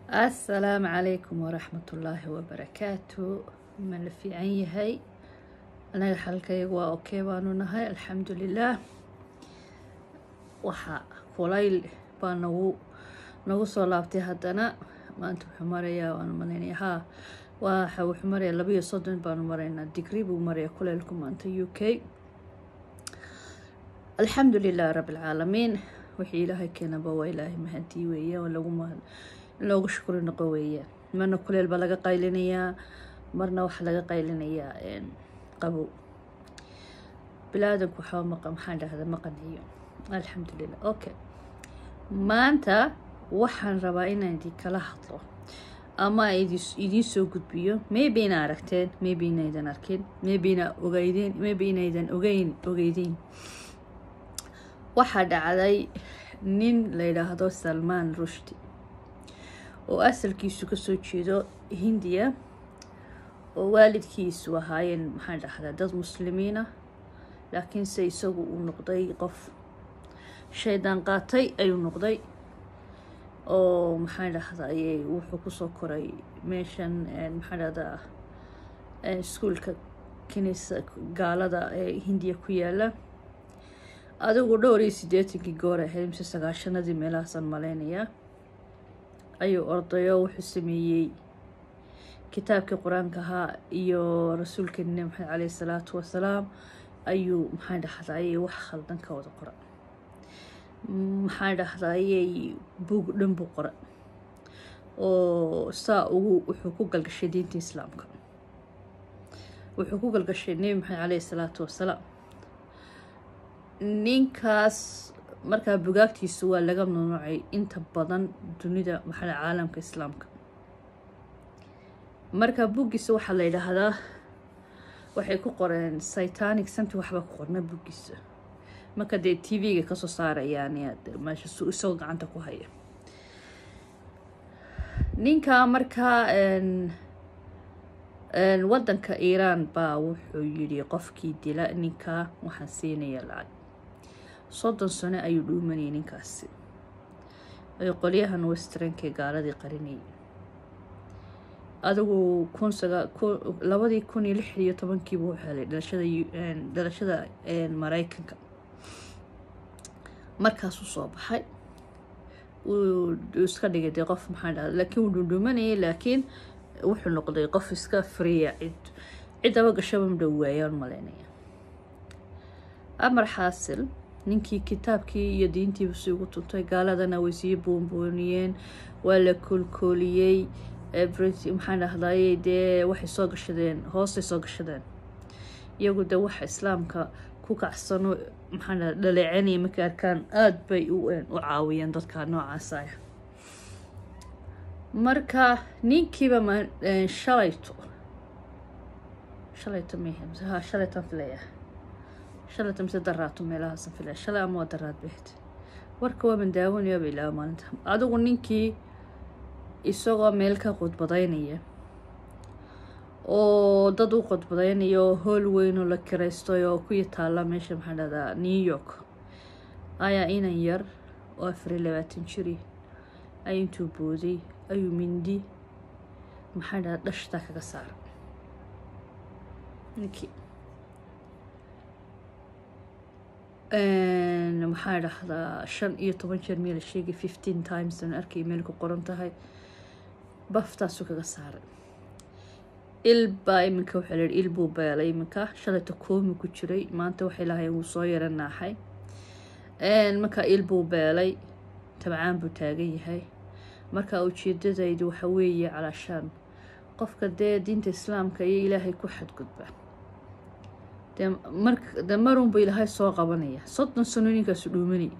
assalaamu calaykum waraxmatullaahi wabarakaatu ma la fiican yahay anaga xalkayga waa okey baanu nahay alxamdulilaah waxa kulayl baa nagu nagu soo laabtay haddana maanta wuxuu marayaa waanu malaynaya haa waxa wuxuu marayaa labayo soddon baanu maraynaa digri buu marayaa kulaylku maanta u k alxamdu lilah rabi alcaalamiin wixii ilaahay keenaba waa ilaahay mahadii weeye oo lagu mahad in loogu shukri noqo weeye marna kuleel baa laga qaylinayaa marna waxaa laga qaylinayaa qabow bilaadanku waxaa maqa maxaan dhahda ma qanciyo alxamdulilah okay maanta waxaan rabaa inaan idinkala hadlo ama idiin soo gudbiyo maybe ina aragteen maybe inaydan arkin maybe ina ogeydeen maybe inaydan ogeyn ogeydiin waxaa dhacday nin la yidhaahdo salmaan rushdi oo asalkiisu kasoo jeedo hindiya oo waalidkiisu ahaayeen maxaan dhahdaa dad muslimiina laakiinse isagu uu noqday qof shaydaan qaatay ayuu noqday oo maxaan dhahday wuxuu kusoo koray meeshan maxaan dhahdaa iskuolka kinisa gaalada ee hindiya ku yaala adigu dhowr iyo siddeetankii goor ahayd mise sagaashanadii meelahaasaan malaynayaa ayuu ordayo wuxuu sameeyey kitaabkii qur-aanka ahaa iyo rasuulkeena nebi maxamed caleyhi salaatu wasalaam ayuu maxaan dhahdaayey wax khaldan ka wada qora maxaan dhahdaayey buug dhan buu qora oo saa ugu wuxuu ku galgashay diinta islaamka wuxuu ku galgashay nebi maxamed caleyhi salaatu wasalaam ninkaas markaa bugaagtiisu waa laga mamnuucay inta badan dunida maxaa caalamka islaamka marka buggiisa waxaa la yidhaahdaa waxay ku qoreen satanic santi waxba ku qorna buggiisa marka dee t v-ga kasoo saarayaan meesha isagoo gacanta ku haya ninka markaa waddanka iiraan baa wuxuu yidhi qofkii dila ninka waxaan siinaya lacag soddon sano ayuu dhuumanayay ninkaasi ay qolyahan westrankae gaaladii qarinayay adigu kun saga labadii kun iyo lix iyo tobankiibu u helay dhalashada dhalashada maraykanka markaasuu soo baxay wuu iska dhigay dee qof maxaa dhahda laakiin wuu dhundhumanayay laakiin wuxuu noqday qof iska friya cid ciddaba gashaba madhow waayaan malaynaya amar xaasil ninkii kitaabkii iyo diintiiba si ugu tuntay gaaladana way sii boonbooniyeen waa la koolkooliyey maxaan dhahdaayey dee waxay soo gashadeen hoosay soo gashadeen iyagu dee waxa islaamka ku kacsano maxaan dhaha dhaleecanaya markay arkaan aada bay u caawiyeen dadka noocaasaya marka ninkiiba ma shalayto shalayto mh ha shalaytan filaya shalayta mise daraato meelahaasan filaya shalay ama waa daraad behed warka waaban daawanayaaba ilaa maalinta adigu ninkii isagoo meel ka qudbadaynaya oo dad u qudbadaynaya oo hool weyn oo la kiraystay oo ku yataala meesha maxaa dhahdaa new york ayaa inan yar oo afar iyo labaatan jiri ay intuu booday ayuu mindi maxaa dhahdaa dhashtaa kaga saara ninkii maxaa dhahdaa shan iyo toban jeer meel la sheegay fifteen times aan arkay meel ku qoran tahay baftaasuu kaga saaray il baa iminka waxaa layihi il buu beelay iminka shalayta koomi ku jiray maanta waxay lahayn wuu soo yara naaxay marka il buu beelay tabcaan buu taagan yahay marka ujeedadaydu waxa weeye calaashaan qofka dee diinta islaamka iyo ilaahay ku xadgudba de marunba ilaahay soo qabanaya soddon sano ninkaasu dhuumanay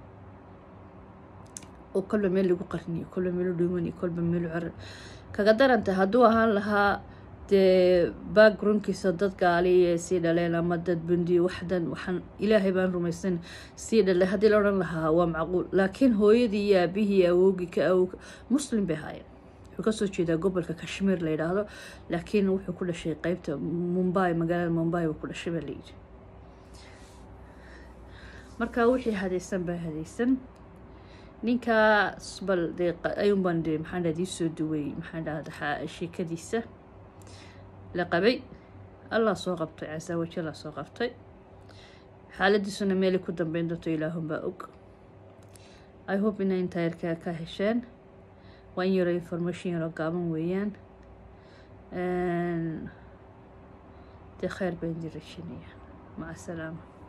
oo kolba meel lagu qariniyo kolba meelu dhuumanay kolba meelu car kaga daranta hadduu ahaan lahaa dee backgroundkiisa dad gaaliye sii dhaleen ama dad bundiyo waxdan waxaan ilaahay baan rumaysan sii dhalay haddii la odhan lahaa waa macquul laakiin hooyadii iyo aabihii awowgii ka awow muslim bay ahaayeen wuxuu kasoo jeedaa gobolka kashmiir la yidhaahdo laakiin wuxuu ku dhashay qeybta mumbai magaalada mumbai buu ku dhashay baa layidhi marka wixii hadaysan baa hadaysan ninkaas bal dee ayuun baan dee maxaan dhahda iisoo duway maxaan dhahda sheekadiisa la qabay allah soo qabtay casa wajalla soo qabtay xaaladiisuna meelay ku dambeyn doonto ilaahunbaa og i hope inay intaayarkaa ka hesheen waa in yaro information yaroo gaaban weeyaan dee kheyr baan idin rajinaya maca asalaama